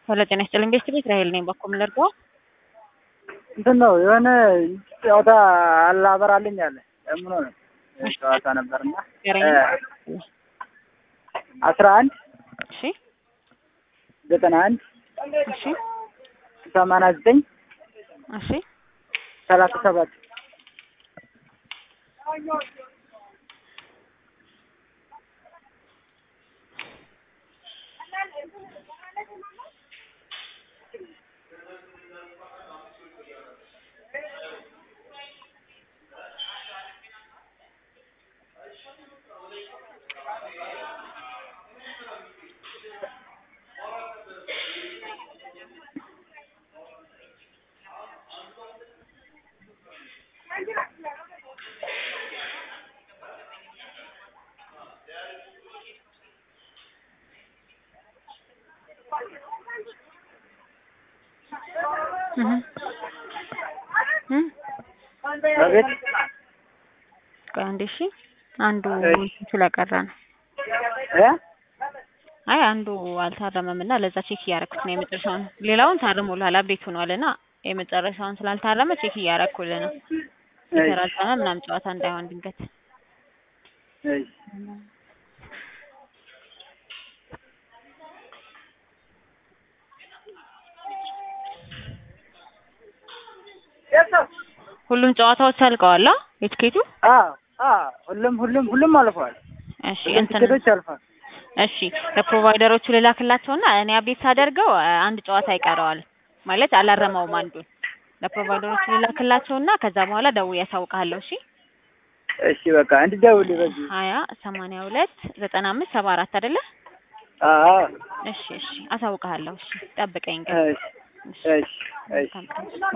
ሄሎ ጤና ይስጥልኝ ቤስት ቤት ራሄል ነኝ። በኩል ልርዳው? እንትን ነው የሆነ ጨዋታ አላበራልኝ አለ ምን ሆነ ጨዋታ ነበርና አስራ አንድ እሺ ዘጠና አንድ እሺ ሰማንያ ዘጠኝ እሺ ሰላሳ ሰባት አቤት አንዴ እሺ አንዱ ስለቀረ ነው። እ አይ አንዱ አልታረመም እና ለዛ ቼክ እያደረኩት ነው የመጨረሻውን። ሌላውን ታርሞልሃል አብዴት ሆኗል እና የመጨረሻውን ስላልታረመ ቼክ እያደረኩልህ ነው። የተራዘመ ምናምን ጨዋታ እንዳይሆን ድንገት እሺ ሁሉም ጨዋታዎች አልቀዋል። አ የትኬቱ አ አ ሁሉም ሁሉም ሁሉም አልፏል። እሺ ሁሉም እንትን ቲኬቶች አልፏል። እሺ ለፕሮቫይደሮቹ ልላክላቸውና እኔ አብዴት ሳደርገው አንድ ጨዋታ ይቀረዋል ማለት አላረመውም አንዱን ለፕሮቫይደሮቹ ልላክላቸውና ከዛ በኋላ ደውዬ ያሳውቅሃለሁ። እሺ እሺ በቃ እንድደውል በዚህ ሀያ ሰማንያ ሁለት ዘጠና አምስት ሰባ አራት አይደለ? አ አ እሺ እሺ አሳውቅሃለሁ። እሺ ጠብቀኝ ግን እሺ እሺ እሺ መልካም ቀን።